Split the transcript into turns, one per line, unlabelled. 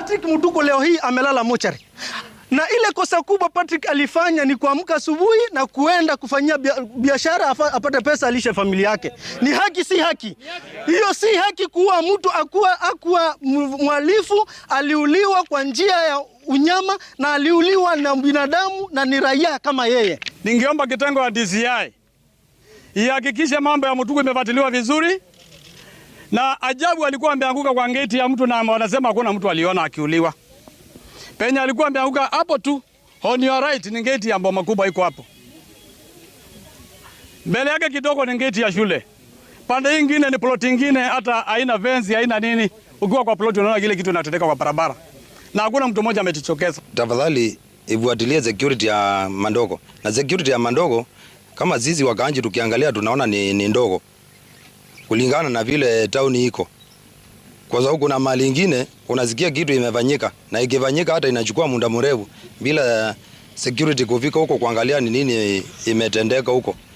Patrick Mutuku leo hii amelala mochari, na ile kosa kubwa Patrick alifanya ni kuamka asubuhi na kuenda kufanyia biashara apate pesa alishe familia yake. Ni haki si haki? Hiyo si haki kuwa mtu akuwa, akuwa mhalifu. Aliuliwa kwa njia ya unyama na aliuliwa na binadamu na ni raia kama yeye.
Ningeomba kitengo ya DCI ihakikishe mambo ya Mutuku imefuatiliwa vizuri, na ajabu alikuwa ameanguka kwa ngeti ya mtu na wanasema hakuna mtu aliona akiuliwa. Penye alikuwa ameanguka hapo tu, on your right ni ngeti ya boma kubwa iko hapo. Mbele yake kidogo ni ngeti ya shule. Pande hii nyingine ni plot nyingine hata haina fence, haina nini. Ukiwa kwa plot unaona kile kitu kinatendeka kwa barabara. Na hakuna mtu mmoja amejichokeza.
Tafadhali ifuatilie security ya Mandogo. Na security ya Mandogo kama sisi wakaanji tukiangalia tunaona ni, ni ndogo kulingana na vile tauni iko, kwa sababu kuna mali ingine unasikia kitu imefanyika na ikifanyika hata inachukua muda mrefu bila security kufika huko kuangalia ni nini imetendeka huko.